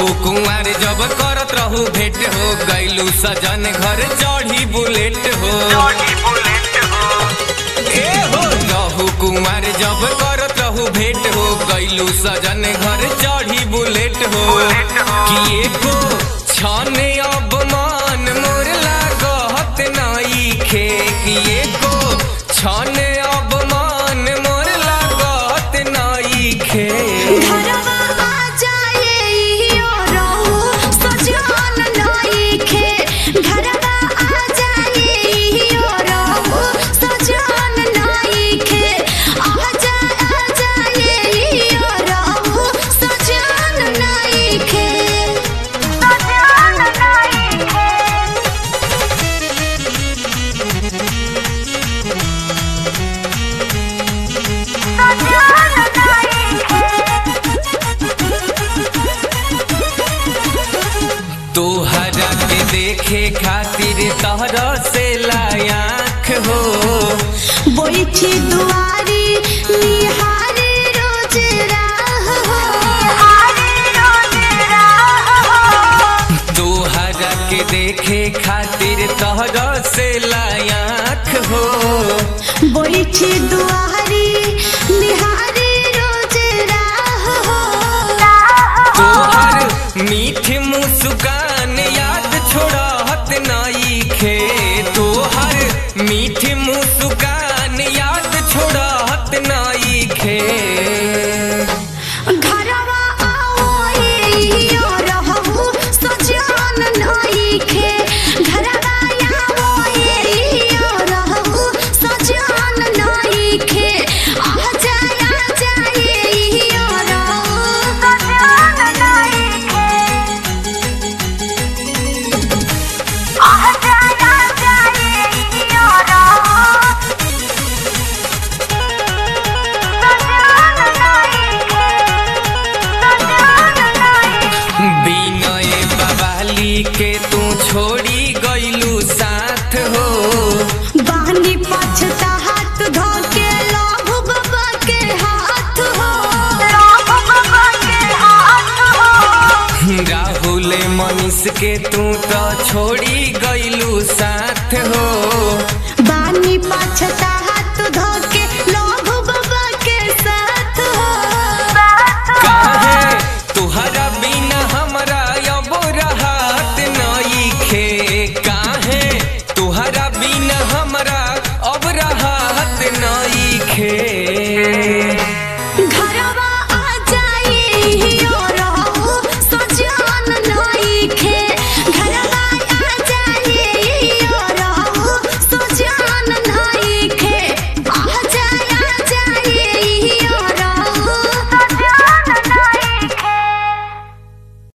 रहू कुंवर जब करत रहू भेंट हो गैलू सजन घर चढ़ी बुलेट हो ए हो रहू कुंवर जब करत रहू भेंट हो गैलू सजन घर चढ़ी बुलेट हो किए को छाने अब मान मोर लागत नाई खे किए को छाने अब मान मोर लागत नाई खे घरवा आ जाए इहो रहू सजन नइखे घरवा आ जाए इहो रहू सजन नइखे आ जा आ जाए इहो रहू सजन नइखे सजन नइखे तोहरा के देखे खातिर तहरा से लायाख हो बैठी दुआरी निहारी रोज राह तोहरा के देखे खातिर तहरा से लायाख हो बैठी दुआरी निहारी रोज राह तोहर मीठ मुस्कान याद छोड़त नाई खे तोहर मीठ मुस्कान याद छोड़त नाई खे घरवा आओ इहो रहू सजन नइखे घरवा आओ इहो रहू सजन नइखे आ जाए आ जाए इहो रहू सजन नइखे आ जाए आ जाए इहो रहू बिनय बवाली के तू छोड़ी गईलू साथ हो बानी पछता हाथ धो के लाभु बाबा के हाथ हो लाभु बाबा के हाथ हो राहुल मनीष के तू तो छोड़ी गईलू साथ हो बानी पछता